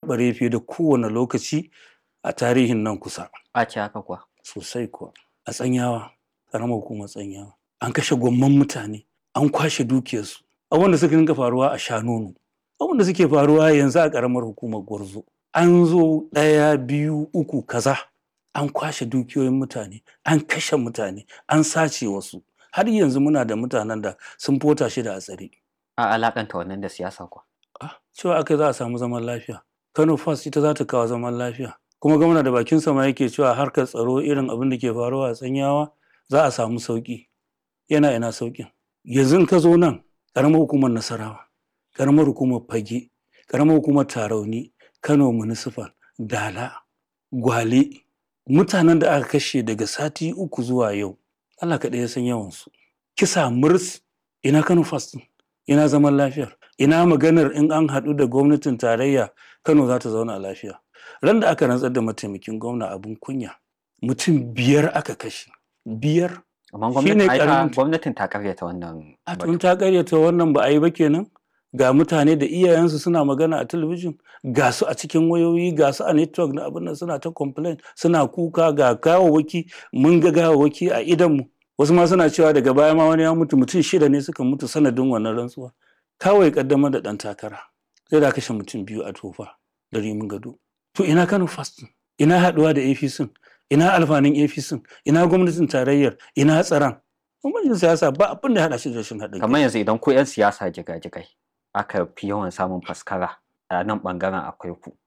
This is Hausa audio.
taɓarɓare fiye da kowane lokaci a tarihin nan kusa a ce haka kuwa sosai kuwa a tsanyawa ƙaramar hukumar tsanyawa an kashe gwamman mutane an kwashe dukiyarsu abin da suka dinga faruwa a shanonu abin da suke faruwa yanzu a ƙaramar hukumar gwarzo an zo ɗaya biyu uku kaza an kwashe dukiyoyin mutane an kashe mutane an sace wasu har yanzu muna da mutanen da sun fota shi da a tsare a alakanta wannan da siyasa kuwa Ah, cewa aka za a samu zaman lafiya kano first ita za ta kawo zaman lafiya kuma gwamna da bakin sama yake cewa harkar tsaro irin abin da ke faruwa a tsanyawa za a samu sauki yana ina saukin yanzu in ka zo nan karamar hukumar nasarawa karamar hukumar fage karamar hukumar tarauni kano municipal dala gwale mutanen da aka kashe daga sati uku zuwa yau allah kaɗai ya san yawansu kisa murs ina kano first ɗin? ina zaman lafiyar ina maganar in an haɗu da gwamnatin tarayya kano za ta zauna lafiya ran da aka rantsar da mataimakin gwamna abin kunya mutum biyar aka kashe biyar amma Shine gwamnatin ai ta- karamin- gwamnatin ta karyata wannan a batu. tun ta karyata wannan ba a yi ba kenan ga mutane da iyayensu suna magana a talabijin ga su a cikin wayoyi ga su a network na abin nan suna ta complain suna kuka ga gawawaki mun ga gawawaki a idanmu wasu ma suna cewa daga baya ma wani ya mutu mutum shida ne suka mutu sanadin wannan rantsuwa kawai kaddamar da ɗan takara sai da kashe mutum biyu a tofa da rimin gado to ina kano fastin ina haɗuwa da apc ina alfanin apc ina gwamnatin tarayyar ina tsaron gwamnatin siyasa ba abin da ya haɗa shi da rashin haɗin kai. kamar yanzu idan ku 'yan siyasa jigajigai aka fi yawan samun faskara a nan bangaren akwai ku